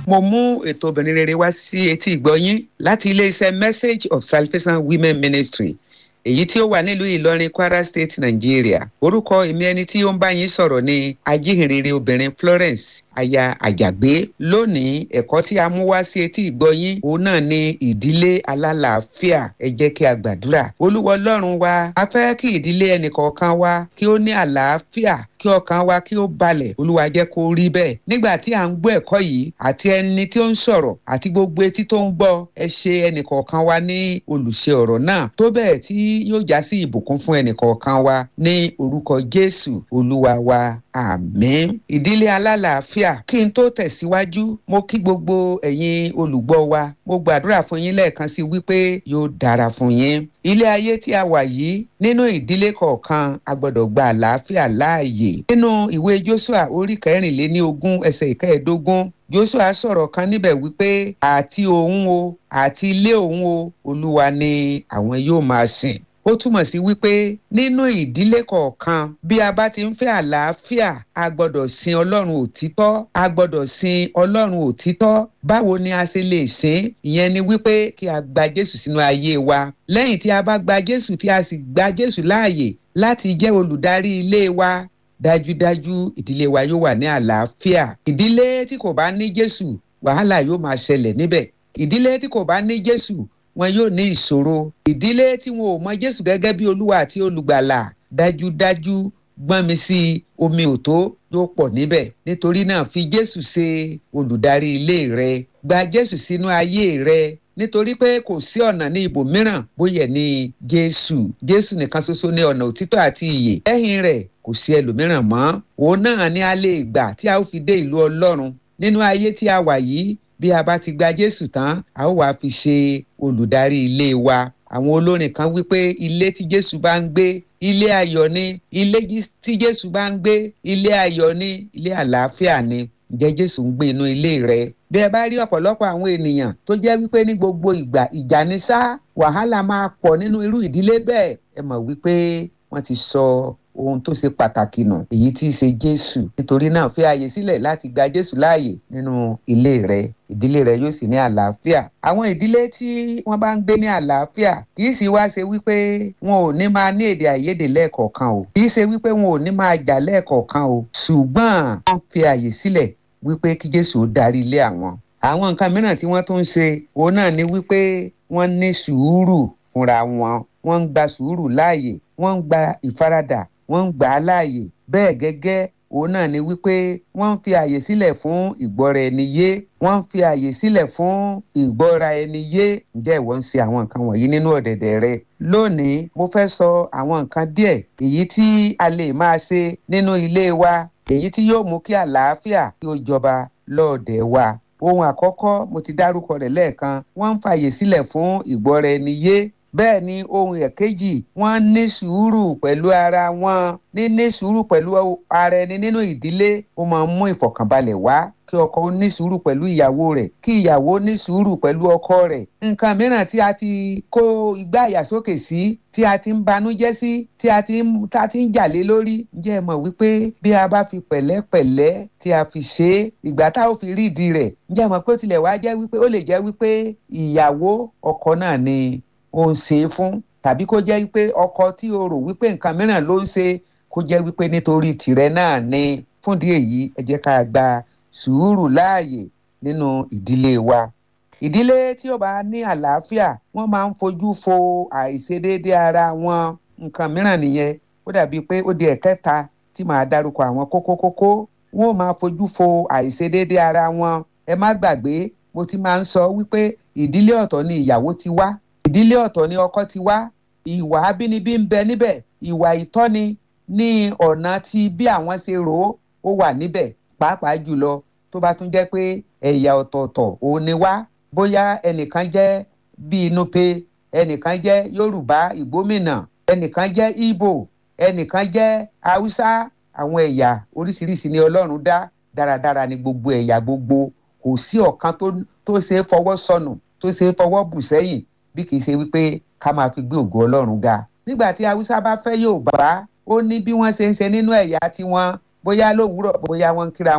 mo mú ètò obìnrin rere wá sí etí ìgbọ́yín láti iléeṣẹ́ message of salvation women ministry èyí tí ó wà nílùú ìlọrin kwara state nigeria orúkọ èmi ẹni tí ó ń bá yín sọ̀rọ̀ ni ajíhìnrere obìnrin florence aya àjàgbé lónìí ẹ̀kọ́ tí a mú wá sí etí ìgbọ́yín òun náà ni ìdílé alálàáfíà ẹ jẹ́ kí a gbàdúrà olúwa ọlọ́run wa a fẹ́ kí ìdílé ẹnìkọ̀ọ̀kan wa kí ó ní àlàáfíà kí ọkàn wa kí ó balẹ̀ olúwa jẹ́ kó rí bẹ́ẹ̀ nígbà tí à ń gbọ́ ẹ̀kọ́ yìí àti ẹni tí ó ń sọ̀rọ̀ àti gbogbo etí tó ń gbọ́ ẹ ṣe ẹnìkọ̀ọ̀kan wa ní olùṣe ọ̀rọ̀ náà tó bẹ́ẹ̀ tí yóò já sí ìbùkún fún ẹnìkọ̀ọ̀kan wa ní orúkọ jésù olúwa wa àmín ìdílé alálàáfíà kí n tó tẹ̀síwájú mo kí gbogbo ẹ̀yin olùgbọ́ wa mo gbàdúrà fún yín lẹ́ẹ̀kan sí wípé yóò dára fún yín ilé ayé tí a wà yìí nínú ìdílé kọ̀ọ̀kan a gbọ́dọ̀ gba àlàáfíà láàyè nínú ìwé joshua orí kẹrìnléní ogún ẹsẹ̀ ìkẹẹ̀ẹ́dógún joshua sọ̀rọ̀ kan níbẹ̀ wípé àti òun o àti ilé òun o olúwa ni àwọn yóò máa sìn ó túmọ̀ sí wípé nínú ìdílé kọ̀ọ̀kan bí a bá ti ń fẹ́ àlàáfíà a gbọ́dọ̀ sin ọlọ́run òtítọ́ a gbọ́dọ̀ sin ọlọ́run òtítọ́ báwo ni a ṣe lè sìn ìyẹn ni wípé kí a gba jésù sínú ayé wa lẹ́yìn tí a bá gba jésù tí a sì gba jésù láàyè láti jẹ́ olùdarí ilé wa dájúdájú ìdílé wa yóò wà ní àlàáfíà ìdílé tí kò bá ní jésù wàhálà yóò máa ṣẹlẹ̀ níbẹ̀ ìdílé tí kò bá ní jésù wọn yóò ní ìṣòro ìdílé tí wọn ò mọ jésù gẹ́gẹ́ bí olúwa àti olùgbàlà dájúdájú gbọ́n mi sí omi òtó yóò pọ̀ níbẹ̀ nítorí náà fi jésù ṣe olùdarí ilé rẹ gba jésù sínú ayé rẹ nítorí pé kò sí ọ̀nà ní ibòmíràn bóyá ní jésù jésù nìkan ṣoṣo ní ọ̀nà òtítọ́ àti ìyè lẹ́yìn rẹ̀ kò sí ẹlòmíràn mọ́ òun náà ni a lè gbà tí a ó fi dé ìlú ọlọ́run nínú ayé tí a wà yìí bí a bá ti gba jésù tán a ó wàá fi ṣe olùdarí ilé wa àwọn olórin kan wípé ilé tí jésù bá ń gbé ilé ayọ̀ ni ilé tí jésù bá ń gbé ilé ayọ̀ ni ilé àlàáfíà ni ǹjẹ́ jésù ń gbé inú ilé rẹ bí ẹ bá rí ọ̀pọ̀lọpọ̀ àwọn ènìyàn tó jẹ́ wípé ní gbogbo ìgbà ìjà ní sá wàhálà máa pọ̀ nínú irú ìdílé bẹ́ẹ̀ ẹ mọ̀ wípé wọ́n ti sọ ohun tó ṣe pàtàkì nù èyí tí í ṣe jésù nítorí náà fi ààyè sílẹ̀ láti gba jésù láàyè nínú ilé rẹ ìdílé rẹ yóò sì ní àlàáfíà àwọn ìdílé tí wọ́n bá ń gbé ní àlàáfíà kì í sì wá ṣe wípé wọn ò ní máa ní èdè àìyedè lẹ́ẹ̀kọ̀ọ̀kan o kì í ṣe wípé wọn ò ní máa jà lẹ́ẹ̀kọ̀ọ̀kan o ṣùgbọ́n wọ́n fi ààyè sílẹ̀ wípé kí jésù ó darí ilé àwọn àwọn nǹkan mìíràn tí wọ́n tún ń ṣe òun náà ni wípé wọ́n ní sùúrù fúnra wọn wọ́n ń gba sùúrù láàyè wọ́n ń gba ìfaradà wọ́n ń gbà á láàyè bẹ́ẹ̀ gẹ́gẹ́ òun náà ni wípé wọ́n ń fi àyè sílẹ̀ fún ìgbọ́ra ẹni yé wọ́n ń fi àyè sílẹ̀ fún ìgbọ́ra ẹni yé ǹjẹ́ ìwọ ń ṣe àwọn nǹkan wọ̀nyí nínú ọ̀dẹ̀dẹ̀ rẹ lónìí mo fẹ́ sọ àwọn nǹkan díẹ̀ èyí tí a lè máa ṣe nínú ilé wa èyí tí yóò mú kí àlàáfíà kí ó jọba lọ́ọ̀dẹ̀ wa ohun àkọ́kọ́ mo ti dárúkọ rẹ̀ lẹ́ẹ̀kan wọ́n ń fàyè sílẹ̀ fún ìgbọ́ra ẹni yé bẹ́ẹ̀ ni ohun ẹ̀kejì wọ́n ní sùúrù pẹ̀lú ara wọn níní sùúrù pẹ̀lú ara ẹni nínú ìdílé ó máa ń mú ìfọ̀kànbalẹ̀ wá kí ọkọ ó ní sùúrù pẹ̀lú ìyàwó rẹ̀ kí ìyàwó ní sùúrù pẹ̀lú ọkọ rẹ̀ nǹkan mìíràn tí a ti kó igbá àyàsókè sí tí a ti ń banújẹ́ sí tí a ti ń tá a ti ń jà lé lórí ǹjẹ́ ẹ mọ̀ wípé bí a bá fi pẹ̀lẹ́pẹ̀lẹ́ tí a fi ṣe é ìgbà tá ò fi rí ìdí rẹ̀ ǹjẹ́ ẹ mọ̀ pé ó tilẹ̀ wá jẹ́ wípé ó lè jẹ́ wípé ìyàwó ọkọ náà ni ó ń ṣe é fún tàbí kó jẹ́ wípé ọkọ tí o rò wípé nǹkan mìíràn ló ń ṣe kó jẹ́ wípé nítorí tìrẹ náà ni fúndì èyí ẹ jẹ́ ká gba sùúrù láàyè nínú ìdílé wa ìdílé tí ó bá ní àlàáfíà wọ́n máa ń fojú fo àìṣedéédé ara wọn nǹkan mìíràn nìyẹn ó dàbí pé ó di ẹ̀kẹta tí màá dárúkọ àwọn kókó kókó wọ́n ó máa fojú fo àìṣedéédé ara wọn ẹ má gbàgbé mo ti máa ń sọ wípé ìdílé ọ̀tọ̀ ni ìyàwó ti wá ìdílé ọ̀tọ̀ ni ọkọ ti wá ìwà abínibí ń bẹ níbẹ̀ ìwà ìtọ́ni ní ọ̀nà tí bí àwọn ṣe rò ó ó wà níbẹ̀ pàápàá jùlọ tó bá tún jẹ́ pé ẹ̀yà ọ̀tọ̀ọ̀tọ̀ òun ni wá bóyá ẹnìkan jẹ́ bíi nupe ẹnìkan jẹ́ yorùbá ìgbómìnà ẹnìkan jẹ́ ìgbò ẹnìkan jẹ́ haúsá àwọn ẹ̀yà oríṣiríṣi ni ọlọ́run dá dáradára ni gbogbo ẹ̀yà gbogbo kò sí ọ̀kan tó ṣe é fọwọ́ sọnù tó ṣe é fọwọ́ bù sẹ́yìn bí kì í ṣe wípé ká máa fi gbé ògo ọlọ́run ga nígbà tí haúsá bá fẹ́ yorùbá ó ní bí wọ́n ṣe ń ṣe nínú ẹ̀yà tiwọn bóyá lówùúrọ̀ bóyá wọ́n ń kíra wọn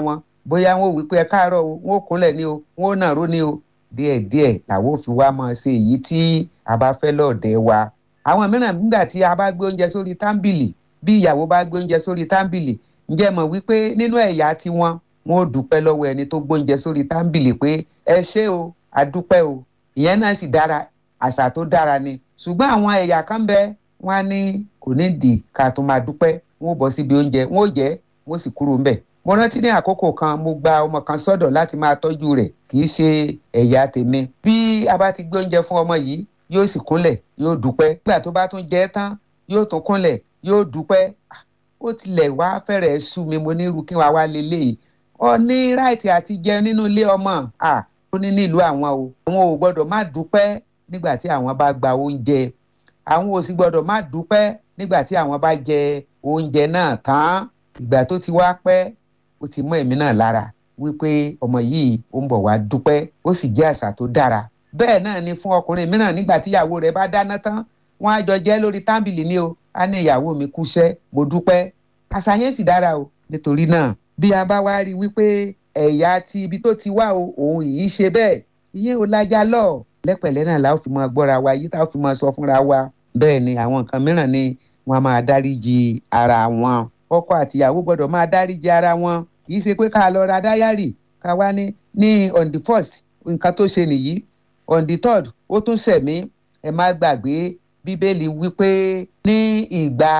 bóyá wọn ò wí pé ẹ káàárọ̀ o wọn ò kúnlẹ̀ ní o wọn ò nàró ní o díẹ̀díẹ̀ làwọn ò fi wá máa ṣe èyí tí a bá fẹ́ lọ́ọ̀dẹ̀ wa àwọn mìíràn nígbà tí a bá gbé oúnjẹ sórí tábìlì bí ìyàwó bá gbé oúnjẹ sórí tábìlì ǹjẹ́ mọ̀ wípé nínú ẹ̀yà tiwọn wọn ò dúpẹ́ lọ́wọ́ ẹni tó gbóúnjẹ sórí tábìlì pé ẹ ṣé o a dúpẹ́ o ìyẹn náà sì dára àṣà tó dára ni ṣùgbọ́n àwọn ẹ̀yà kan bẹ wọn á ní kò ní dì ká tó máa dúpẹ́ wọn ò bọ́ síbi oúnjẹ wọn ò jẹ wọn ò sì kúrò ńbẹ̀ mo rántí ní àkókò kan mo gba ọmọ kan sọ́dọ̀ láti máa tọ́jú rẹ̀ kì í ṣe ẹ̀yà tèmi bí a bá ti gbé oúnjẹ fún ọmọ yìí yóò sì kúnlẹ̀ yóò dúpẹ́ nígbà tó bá tún jẹ tán yóò tún kúnlẹ̀ yóò dúpẹ́ ó tilẹ̀ wá fẹ́rẹ̀ sú mi mo ní irú kí wàá wá lélẹ́yìí ọ ní ráìtì àti jẹun nínú ilé ọmọ ó ní nílùú àwọn o àwọn ò gbọ́dọ̀ má dúpẹ́ nígbà tí àwọn bá gba oúnjẹ àwọn ò sì gbọ́dọ̀ má dúpẹ́ nígbà tí àwọn bá jẹ oúnjẹ náà tán ìgbà tó ti wá pẹ́ ó ti mọ́ èmi náà lára wípé ọmọ yìí ó ń bọ̀ wá dúpẹ́ ó sì jẹ́ àṣà tó dára bẹ́ẹ̀ náà ni fún ọkùnrin mìíràn nígbà tí ìyàwó rẹ̀ bá dáná tán wọ́n á jọ jẹ lórí tábìlì ní o á ní ìyàwó mi kúṣẹ́ mo dúpẹ́ àṣà yẹn sì dára o nítorí náà bí a bá wá rí i wípé ẹ̀yà ti ibi tó ti wá o òun yìí ṣe bẹ́ẹ̀ ìyẹn ò lájà lọ lẹ́pẹ̀lẹ́ náà la ó fi máa gbọ́ra wa yìí tá ó fi máa sọ fúnra wa bẹ́ẹ̀ ni àwọn nǹkan mìíràn ni wọ́n máa dáríji ara wọn ọkọ àtìyàwó gbọ́dọ̀ máa dáríji ara wọn kì í ṣe pé ká lọ ra dáyàrì ká wá ní ní on the first nǹkan tó ṣe nìyí on the third ó tún ṣẹ̀mí ẹ má gbàgbé bíbélì wípé ní ìgbà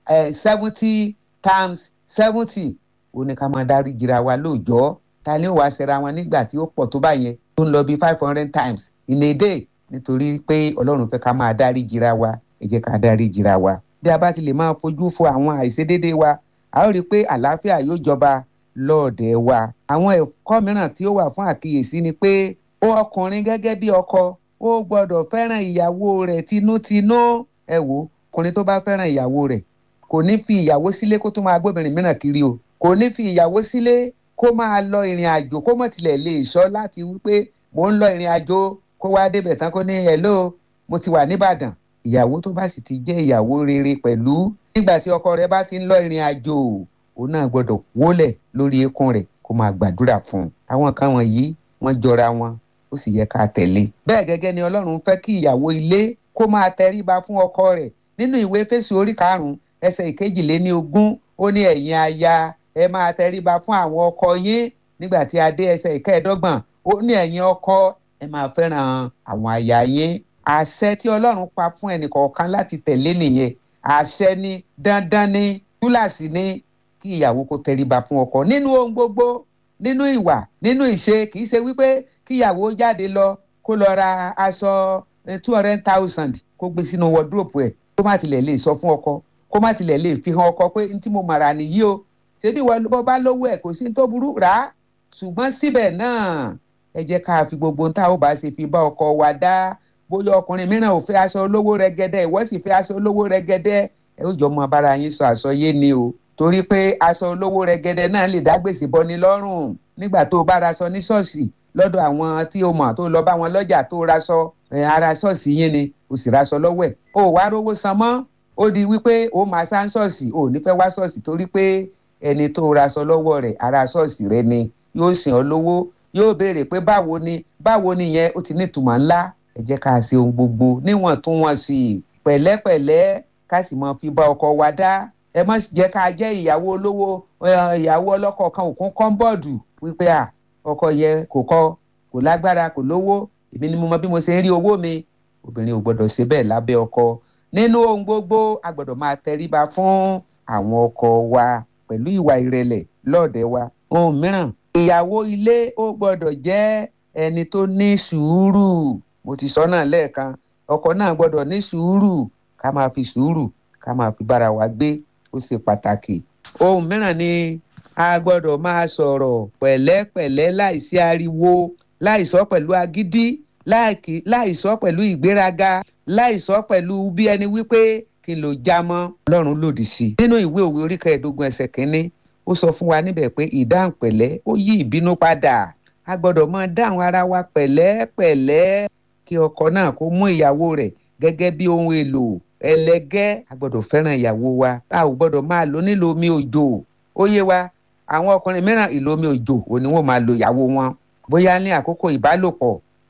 seventy times seventy ó ní ká máa dáríji ra wa lóòjọ́ ta ni ó wàá ṣẹra wọn nígbà tí ó pọ̀ tó bá yẹn tó ń lọ bí five hundred times in a day nítorí pé ọlọ́run fẹ́ ká máa dáríji ra wa ẹ jẹ́ ká dáríji ra wa bí a bá ti lè máa fojú fo àwọn àìṣedéédé wa a ó rí i pé àlàáfíà yóò jọba lọ́ọ̀dẹ̀ wa. àwọn ẹ̀kọ́ mìíràn tí ó wà fún àkíyèsí ni pé ó ọkùnrin gẹ́gẹ́ bí ọkọ ó gbọ́dọ̀ fẹ́ràn ìyàwó rẹ̀ tinútinú ẹ wò ọkùnrin tó bá fẹ́ràn ìyàwó rẹ̀ kò ní fi ìyàwó sílé kó tó máa gbóbìnrin mìíràn kiri o kò ní fi ìyàwó sílé kó máa lọ ìrìn àjò kó mọ̀ tilẹ̀ lè sọ láti wípé mò ń lọ ìrìn àjò kó wá débẹ̀ tán kó ní hello mo ti wà níbàdàn ìyàwó tó bá sì ti jẹ́ ìyàwó rere pẹ̀lú nígbà tí ọkọ rẹ̀ bá ti ń lọ ìrìn àjò òun náà gbọ́dọ̀ wólẹ̀ lórí eékún rẹ̀ kó máa gbàdúrà fún un àwọn kan wọ̀nyí wọ́n jọra wọn ó sì yẹ ká tẹ̀lé bẹ́ẹ̀ gẹ́gẹ́ ni Ọlọ́run fẹ́ kí ìyàwó ilé kó máa tẹríba fún ọkọ rẹ̀ nínú ìwé Éfésù orí karùn-ún ẹsẹ̀ ìkejìléní ogún ó ní ẹ̀yin aya ẹ máa tẹríba fún àwọn ọkọ yín nígbà tí a dé ẹsẹ̀ ìkẹẹ̀ẹ́dọ́gbọ̀n ó ní ẹ̀yin ọkọ ẹ máa fẹ́ràn àwọn aya yín àṣẹ tí Ọlọ́run pa fún ẹnìkọ̀ọ̀kan láti tẹ̀lé nìyẹn àṣẹ ni dandan ni túláàsì ni kí ìyàwó kó tẹríba fún ọkọ nínú ohun gbogbo nínú ìwà nínú ìṣe kì í ṣe wípé kí ìyàwó jáde lọ kó lọ ra aṣọ two hundred thousand kó gbé sínú wọdúrópù ẹ̀ kó má tilẹ̀ lè sọ fún ọkọ kó má tilẹ̀ lè fi hàn ọkọ pé ntí mo màrà nìyí o ṣebí wọn bá lówó ẹ̀ kò sí tó burú rà á ṣùgbọ́n síbẹ̀ náà ẹ jẹ́ ká fi gbogbo nta ó bá ṣe fi bá ọkọ wa dá bóyá ọkùnrin mìíràn ò fẹ́ aṣọ olówó rẹ̀gẹ̀dẹ̀ ìwọ sì fẹ́ aṣọ olówó rẹ̀gẹ̀dẹ̀ ẹ ó jọ mọ bára yín sọ àsọyé ni o torí pé aṣọ olówó rẹ̀gẹ̀dẹ̀ náà lè dá gbèsè bọ́ni lọ́rùn nígbà tó o bá raṣọ ní ṣọ́ọ̀ṣì lọ́dọ̀ àwọn tí o mọ̀ tó lọ bá wọn lọ́jà tó raṣọ ara ṣọ́ọ̀ṣì yín ni o sì raṣọ lọ́wọ́ ẹ̀ o wá rówó san mọ́ ó di wípé o máa sá ń ṣọ́ọ̀ṣì o ní fẹ́ wá ṣọ́ọ̀ṣì torí pé ẹni tó raṣọ lọ́wọ́ rẹ̀ ara ṣọ́ọ̀ṣì rẹ ni yóò sìn ọ́ lówó yóò béèrè pé báwo ni báwo ni yẹn ó ti ní ìtumọ̀ ńlá ẹ jẹ́ ká ṣe ohun gbogbo níwọ̀ntúnwọ̀nsì pẹ̀lẹ́pẹ̀lẹ́ ká sì mọ fi bá ọkọ wa dá ẹ má jẹ́ ká jẹ́ ìyàwó olówó ìyàwó ọlọ́kọ̀ kan òkun kọ́ńbọ̀dù wípé à ọkọ yẹ kò kọ kò lágbára kò lówó èmi ni mo mọ bí mo ṣe ń rí owó mi obìnrin ò gbọdọ̀ ṣe bẹ́ẹ̀ lábẹ́ ọkọ nínú ohun gbogbo a gbọdọ̀ máa tẹríba fún àwọn ọkọ wa pẹ̀lú ìwà ìrẹ̀lẹ̀ lọ́ọ̀dẹ̀ wa ohun mìíràn ìyàwó ilé ó gbọdọ̀ jẹ́ ẹni tó ní sùúrù mo ti sọ náà lẹ́ẹ̀kan ọkọ náà gbọdọ̀ ní sùúrù ká máa fi sùúrù ká máa fi bára wa gbé ó ṣe pàtàkì ohun mìíràn ni a gbọdọ̀ máa sọ̀rọ̀ pẹ̀lẹ́pẹ̀lẹ́ láìsí ariwo láìsọ pẹ̀lú agídí láìsọ pẹ̀lú ìgbéraga láìsọ pẹ̀lú bí ẹni wípé kí n lò já mọ́ ọlọ́run lòdì sí. nínú ìwé òwe orí kẹẹ̀ẹ́dógún ẹsẹ̀ kínní ó sọ fún wa níbẹ̀ pé ìdáhùn pẹ̀lẹ́ ó yí ìbínú padà a gbọ́dọ̀ máa dáhùn ara wa pẹ̀lẹ́pẹ̀lẹ́ kí ọkọ náà kó mú ìyàwó rẹ̀ gẹ́gẹ́ bí ohun èlò ẹlẹgẹ́ a gbọ́dọ̀ fẹ́ràn ìyàwó wa a ò gbọ́dọ̀ máa lò nílò omi òjò ó yé wa àwọn ọkùnrin mìíràn ìlómi òjò òní wọn máa lo ìyàwó wọn bóyá ní àkókò ìbálòpọ̀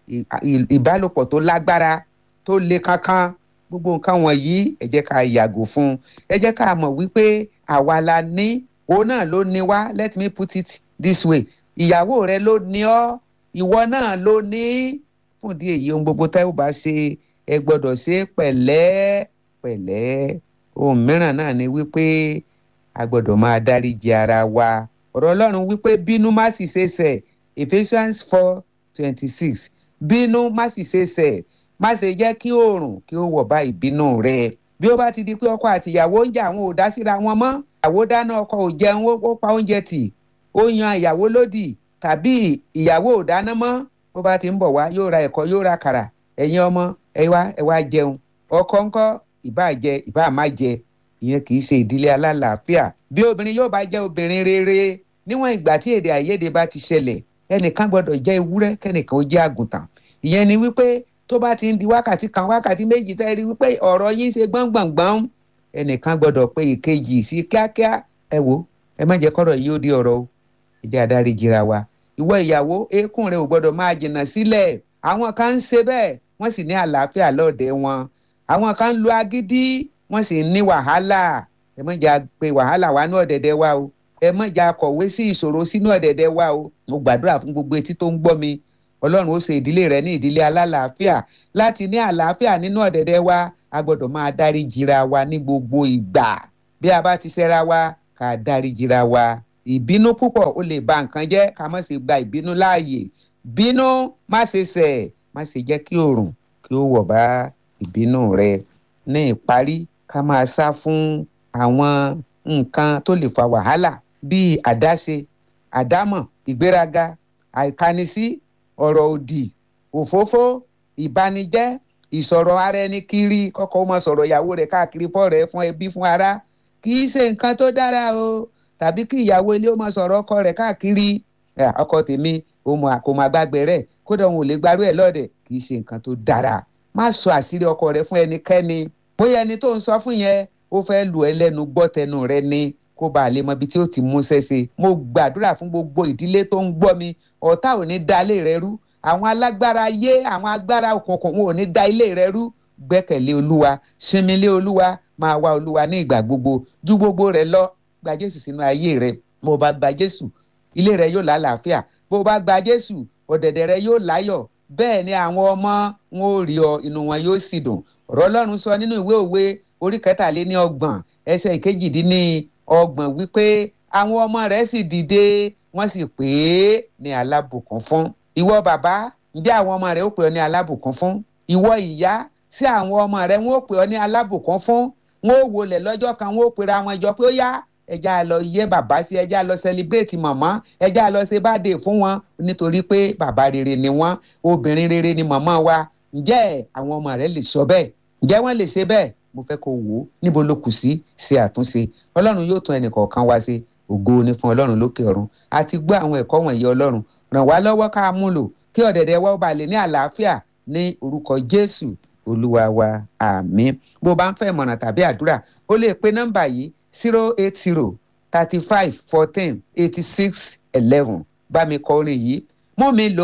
ìbálòpọ̀ tó lágbára tó le kankan gbogbo nǹkan wọ̀nyí ẹ jẹ́ ká yàgò fún ẹ jẹ́ ká mọ̀ wípé àwa la ní òun náà ló ní wá let me put it this way ìyàwó rẹ ló ní ọ ìwọ náà ló ní fún ìdí èyí ohun gbogbo tẹ́ ò bá ṣe ẹ gbọ́dọ̀ ṣe pẹ̀lẹ́ pẹ̀lẹ́ ohun mìíràn náà ni wípé a gbọ́dọ̀ máa dáríji ara wa ọ̀rọ̀ ọlọ́run wípé bínú má sì ṣe ṣẹ̀ Ephesians four twenty six bínú má sì ṣe ṣẹ̀ má ṣe jẹ́ kí oòrùn kí ó wọ̀ bá ìbínú rẹ bí ó bá ti di pé ọkọ àti ìyàwó ń jà àwọn ò dá síra wọn mọ́ ìyàwó dáná ọkọ ò jẹun ó pa oúnjẹ tì ó yan ìyàwó lódì tàbí ìyàwó ò dáná mọ́ bó bá ti ń bọ̀ wá yóò ra ẹ̀kọ́ yóò ra kàrà ẹ̀yin ọmọ ẹ wá ẹ wá jẹun ọkọ ńkọ́ ìbá jẹ ìbá má jẹ ìyẹn kì í ṣe ìdílé alálàáfíà bí obìnrin yóò bá jẹ́ obìnrin rere níwọ̀n ìgbà tí èdè àìyedè bá ti ṣẹlẹ̀ ẹnìkan gbọ́dọ̀ jẹ́ ewúrẹ́ kẹ́nìkan ó jẹ́ àgùntàn ìyẹn ni wípé tó bá ti ń di wákàtí kan wákàtí méjì tẹ́ rí wípé ọ̀rọ̀ yín ṣe gbọ̀ngbọ̀ngbọ̀n ẹnìkan gbọ́dọ̀ pé ìkejì sí kíákíá ẹ wo ẹ má jẹ́ kọ́rọ̀ yìí ó di ọ̀rọ̀ o ẹ jẹ́ adarí jìra wa ìwọ ìyàwó eékún rẹ ò gbọ́dọ̀ máa jìnnà sílẹ̀ àwọn kan ń ṣe bẹ́ẹ̀ wọ́n sì ní àlàáfíà lọ́ọ̀dẹ̀ wọn àwọn kan ń lo agídí wọ́n sì ní wàhálà ẹ má jà pé wàhálà wà ní ọ̀dẹ̀dẹ̀ wa o ẹ má jà kọ̀wé sí ìṣòro sínú ọ̀dẹ̀dẹ̀ wa o mo gbàdúrà fún gbogbo etí tó ń gbọ́ mi ọlọ́run ó ṣe ìdílé rẹ ní ìdílé alálàáfíà láti ní àlàáfíà nínú ọ̀dẹ̀dẹ̀ wa a gbọ́dọ̀ máa dárí jìra wa ní gbogbo ìgbà bí a bá ti ṣẹra wa ká dárí jìra wa ìbínú púpọ̀ ó lè ba nǹkan jẹ́ ká má ṣe gba ìbínú láàyè bínú má ṣe ṣẹ̀ má ṣe jẹ́ kí oòrùn kí ó wọ̀ bá ìbínú rẹ ní ìparí ká máa sá fún àwọn nǹkan tó lè fa wàhálà bíi àdáṣe àdámọ̀ ìgbéraga àìkánisí ọ̀rọ̀ òdì òfófó ìbanijẹ́ ìsọ̀rọ̀ ara ẹni kiri kọ́kọ́ máa sọ̀rọ̀ ìyàwó rẹ̀ káàkiri fọ́rẹ̀ẹ́ fún ẹbí fún ará kì í ṣe nǹkan tó dára o tàbí kí ìyàwó ilé ó máa sọ̀rọ̀ ọkọ rẹ̀ káàkiri ọkọ tèmi kò máa gbàgbé rẹ̀ kódà òun ò lè gbarú ẹ̀ lọ́dẹ̀ kì í ṣe nǹkan tó dára má sọ àṣírí ọkọ rẹ̀ fún ẹnikẹ́ni bóyá ẹni tó ń sọ fún yẹn ó fẹ́ lù ẹ́ lẹ́nu gbọ́ tẹnu rẹ ni kó bàa lè mọ ibi tí ó ti mú ṣẹ́ṣe mo gbàdúrà fún gbogbo ìdílé tó ń gbọ́ mi ọ̀tá ò ní da ilé rẹ rú àwọn alágbára ayé àwọn agbára òkùnkùn wọn ò ní da ilé rẹ rú gbẹ́kẹ̀lé olúwa sinmi lé olúwa máa wá olúwa ní ìgbà gbogbo ju gbogbo rẹ lọ gba jésù sínú ayé rẹ bó bá gba jésù ilé rẹ yóò lálàáfíà bó bá gba jésù ọ̀dẹ̀dẹ̀ rẹ yóò láyọ̀ bẹ́ẹ̀ ni àwọn ọmọ wọn ò rí ọ inú wọn yóò sì dùn ọ̀rọ̀ ọlọ́run sọ nínú ìwé òwe orí kẹtàléní ọgbọ̀n ẹsẹ̀ ìkejìdínní ọgbọ̀n wípé àwọn ọmọ rẹ̀ sì dìde wọ́n sì pè é ní alábùkún fún ìwọ bàbá ǹjẹ́ àwọn ọmọ rẹ̀ ó pè ọ́ ní alábùkún fún ìwọ ìyá sí àwọn ọmọ rẹ̀ wọ́n ó pè ọ́ ní alábùkún fún wọ́n ó wọlé lọ́jọ́ kan wọ́n ó pera wọn jọ pé ó yá ẹja lọ yẹ bàbá sí ẹja lọ sẹlẹbírèètì màmá ẹja lọ ṣe báde fún wọn nítorí pé bàbá rere ni wọn obìnrin rere ni màmá wa ǹjẹ́ àwọn ọmọ rẹ̀ lè sọ bẹ́ẹ̀ ǹjẹ́ wọ́n lè ṣe bẹ́ẹ̀ mo fẹ́ kó wò ó níbo ló kù sí ṣe àtúnṣe ọlọ́run yóò tún ẹnì kọ̀ọ̀kan wá ṣe ògo ni fún ọlọ́run lókè ọ̀run àti gbọ́ àwọn ẹ̀kọ́ wọ̀nyí ọlọ́run ràn wá lọ́wọ́ ká mú lò kí ọ̀dẹ̀dẹ̀ wa ó ba lè ní àlàáfíà ní orúkọ jésù olúwa wa àmín bó bá ń fẹ́ ìmọ̀ràn tàbí àdúrà ó lè pe nọ́mbà yìí zero eight zero thirty five fourteen eighty six eleven bá mi kọ orin yìí mú mi lò